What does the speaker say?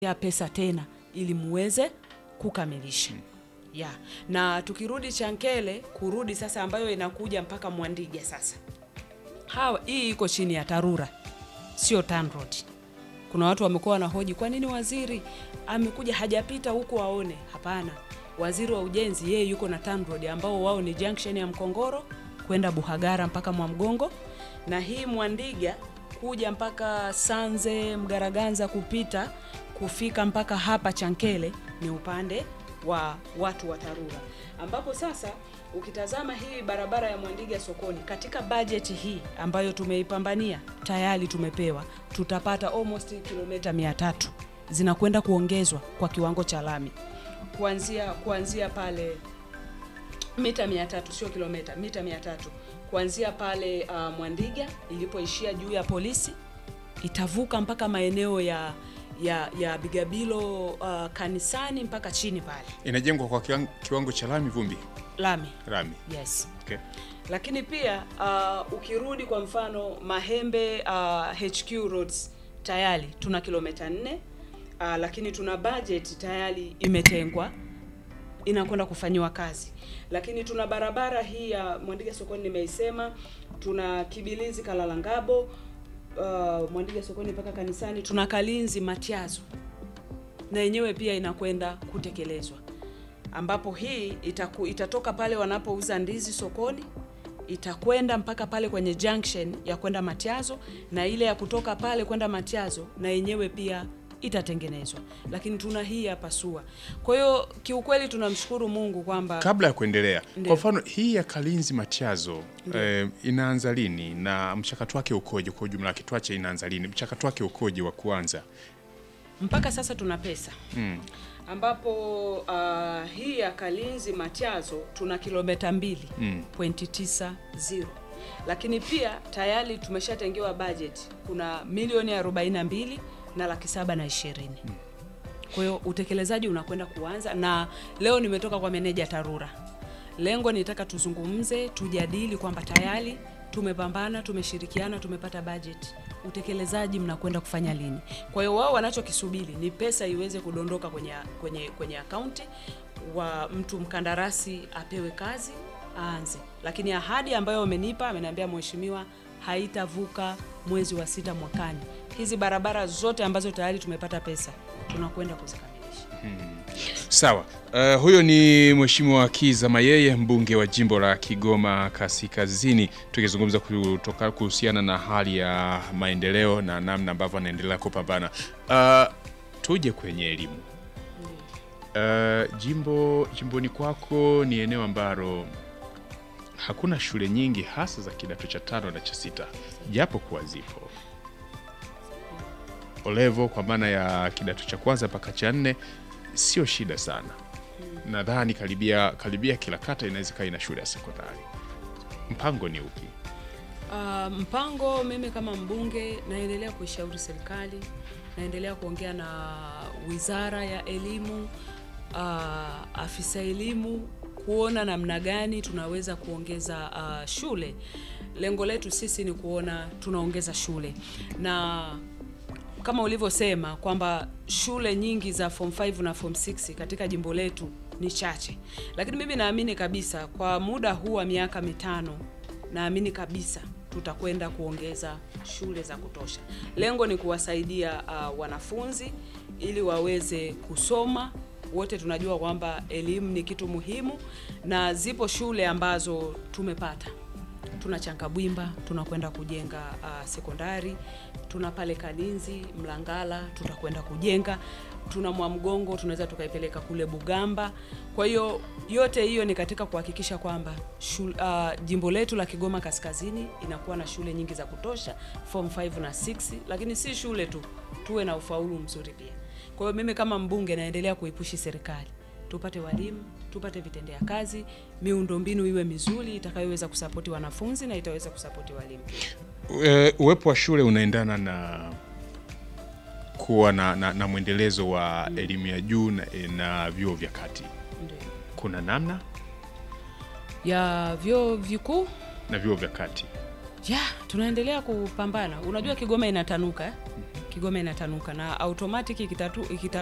ya pesa tena ili muweze kukamilisha ya na tukirudi Chankele kurudi sasa, ambayo inakuja mpaka Mwandige sasa, hawa hii iko chini ya TARURA sio TANROADS. Kuna watu wamekuwa wanahoji kwa nini waziri amekuja hajapita huku aone. Hapana, waziri wa ujenzi yeye yuko na TANROADS ambao wao ni junction ya Mkongoro kwenda Buhagara mpaka Mwamgongo, na hii Mwandiga kuja mpaka Sanze Mgaraganza kupita kufika mpaka hapa Chankele ni upande wa watu wa TARURA, ambapo sasa ukitazama hii barabara ya Mwandiga sokoni katika bajeti hii ambayo tumeipambania tayari tumepewa, tutapata almost kilomita 300 zinakwenda kuongezwa kwa kiwango cha lami kuanzia kuanzia pale mita 300 sio kilomita, mita 300 kuanzia pale uh, Mwandiga ilipoishia juu ya polisi itavuka mpaka maeneo ya ya ya Bigabilo uh, kanisani mpaka chini pale Inajengwa kwa kiwango, kiwango cha lami vumbi lami. lami. Yes. Okay. Lakini pia uh, ukirudi kwa mfano Mahembe uh, HQ roads tayari tuna kilomita nne uh, lakini tuna budget tayari imetengwa inakwenda kufanyiwa kazi, lakini tuna barabara hii ya Mwandiga sokoni nimeisema, tuna Kibilizi Kalalangabo uh, Mwandiga sokoni mpaka kanisani, tuna Kalinzi Matiazo na yenyewe pia inakwenda kutekelezwa ambapo hii itaku, itatoka pale wanapouza ndizi sokoni itakwenda mpaka pale kwenye junction ya kwenda Matiazo, na ile ya kutoka pale kwenda Matiazo na yenyewe pia itatengenezwa, lakini tuna hii hapa SUA. Kwa hiyo kiukweli tunamshukuru Mungu kwamba Kabla ya kuendelea, Ndio. kwa mfano hii ya Kalinzi Matiazo eh, inaanza lini na mchakato wake ukoje kwa ujumla wake? Tuache inaanza lini, mchakato wake ukoje wa kuanza? mpaka sasa tuna pesa Mm. ambapo uh, hii ya Kalinzi Matiazo tuna kilomita mbili Mm. pointi tisa zero, lakini pia tayari tumeshatengewa budget, kuna milioni 42 na laki saba na ishirini. Kwa hiyo utekelezaji unakwenda kuanza, na leo nimetoka kwa meneja TARURA. Lengo nitaka tuzungumze, tujadili kwamba tayari tumepambana, tumeshirikiana, tumepata budget, utekelezaji mnakwenda kufanya lini? Kwa hiyo wao wanachokisubiri ni pesa iweze kudondoka kwenye kwenye kwenye akaunti wa mtu mkandarasi apewe kazi aanze, lakini ahadi ambayo wamenipa, ameniambia mheshimiwa, haitavuka mwezi wa sita mwakani. Hizi barabara zote ambazo tayari tumepata pesa tunakwenda kuzikamilisha. Sawa. Uh, huyo ni Mheshimiwa Kiza Mayeye mbunge wa jimbo la Kigoma Kaskazini, tukizungumza kutoka kuhusiana na hali ya maendeleo na namna ambavyo anaendelea kupambana. Uh, tuje kwenye elimu. Uh, jimbo jimboni kwako ni eneo ambalo hakuna shule nyingi hasa za kidato cha tano na cha sita, japo kuwa zipo olevo kwa maana ya kidato cha kwanza mpaka cha nne sio shida sana. Nadhani karibia karibia kila kata inaweza ikawa ina shule ya sekondari. Mpango ni upi? Uh, mpango mimi kama mbunge naendelea kuishauri serikali, naendelea kuongea na wizara ya elimu, uh, afisa elimu kuona namna gani tunaweza kuongeza uh, shule. Lengo letu sisi ni kuona tunaongeza shule na kama ulivyosema kwamba shule nyingi za form 5 na form 6 katika jimbo letu ni chache, lakini mimi naamini kabisa kwa muda huu wa miaka mitano, naamini kabisa tutakwenda kuongeza shule za kutosha. Lengo ni kuwasaidia uh, wanafunzi ili waweze kusoma. Wote tunajua kwamba elimu ni kitu muhimu, na zipo shule ambazo tumepata tuna Chankabwimba tunakwenda kujenga uh, sekondari, tuna pale Kalinzi Mlangala tutakwenda kujenga, tuna Mwamgongo tunaweza tukaipeleka kule Bugamba. Kwa hiyo yote hiyo ni katika kuhakikisha kwamba shul, uh, jimbo letu la Kigoma Kaskazini inakuwa na shule nyingi za kutosha form 5 na 6, lakini si shule tu, tuwe na ufaulu mzuri pia. Kwa hiyo mimi kama mbunge naendelea kuipushi serikali tupate walimu, tupate vitendea kazi, miundombinu iwe mizuri itakayoweza kusapoti wanafunzi na itaweza kusapoti walimu. E, uwepo wa shule unaendana na kuwa na, na, na mwendelezo wa elimu ya juu na, na vyuo vya kati. Ndio. Kuna namna Ya vyuo vikuu na vyuo vya kati ya tunaendelea kupambana. Unajua Kigoma inatanuka eh? Kigoma inatanuka na automatic ikitatu, ikita